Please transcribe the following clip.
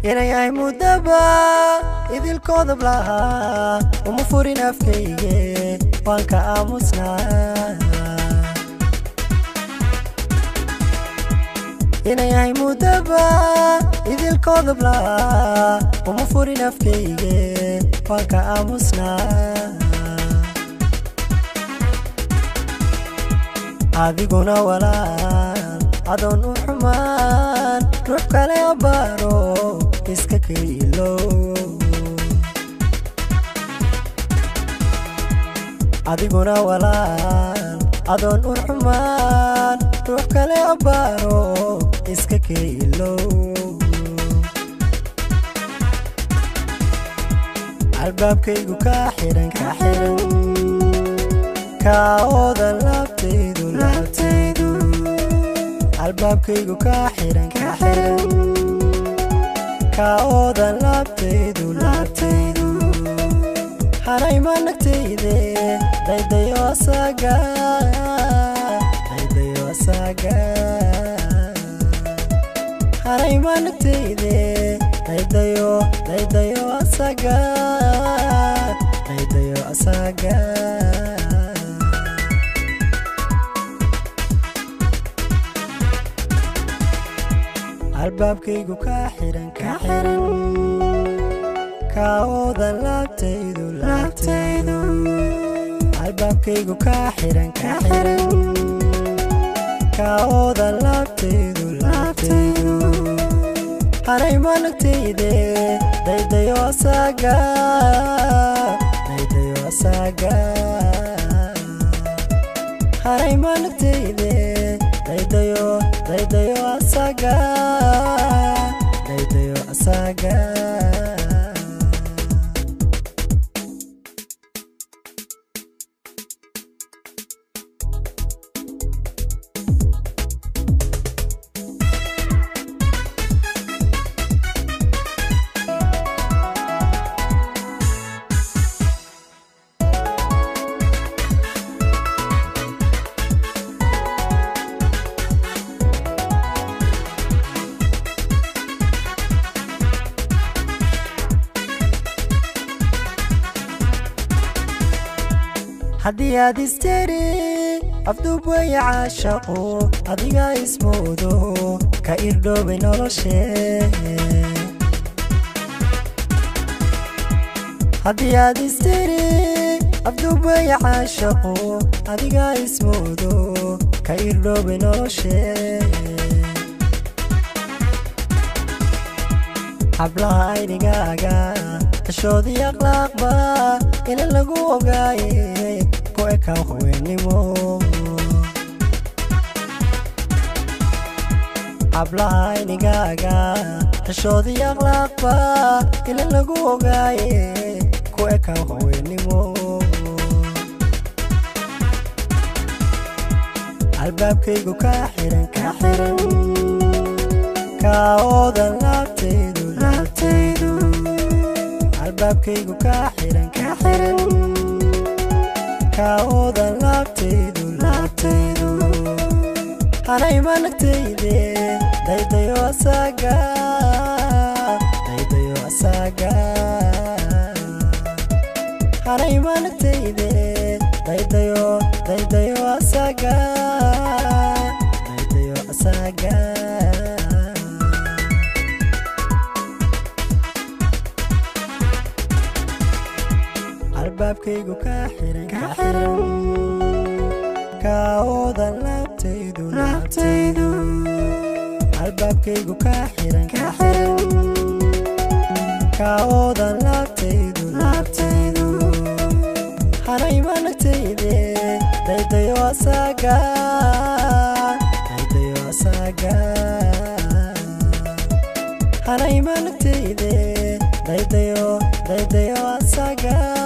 inay ahay muddaba idilkoodab lahaa uma furin afkayge waan ka aamusnaa inay ahay muddaba idilkoodab lahaa uma furin afkayge waan ka aamusnaa adiguna walaal adoon u xumaan ruux kale abaaro iska kayilo adiguna walaal adoon u xumaan ruux kale abaaro iska kayilo albaabkaygu ka xihan ka xihan kaooda laabtaydu laabtaydu albaabkaygu ka xihan ka xihan kaooda laabtaydu laabtaydu hanayma nagtayde daydayo asaga daydayo asaga hanayma nagtayde daydayo daydayo asaga daydayo asaga albaabkaygu ka xihan ka xihan kaooda laabtaydu laabtaydu albaabkaygu ka xihan ka xihan kaooda laabtaydu laabtaydu hanayma nagtayde daydayo asaga daydayo asaga hanayma nagtayde daydayo daydayo asaga daydayo asaga haddii aad isteri afduub weeye caashaqu adigaa ismoodo ka irdhoobay noloshe haddii aad isteri afduub weeye caashaqu adigaa ismoodo ka irdhoobay noloshe hablaha aynigaaga dashoodii akhlaaqba ina lagu ogaaye ku ekaa haweenimo hablaha aynigaaga dashoodii akhlaaqba ina lagu ogaaye ku ekaa haweenimo albaabkaygu ka xihan ka xihan kaooda laabtaydu laabtaydu albaabkaygu ka xihan ka xihan kaooda laabtaydu laabtaydu hanayma nagtayde daydayo asaga daydayo asaga hanayma nagtayde daydayo daydayo asaga daydayo asaga albaabkaygu ka xihan ka xihan kaooda laabtaydu laabtaydu albaabkaygu ka xihan ka xihan kaooda laabtaydu laabtaydu hanayma nagtayde daydayo asaga daydayo asaga hanayma nagtayde daydayo daydayo asaga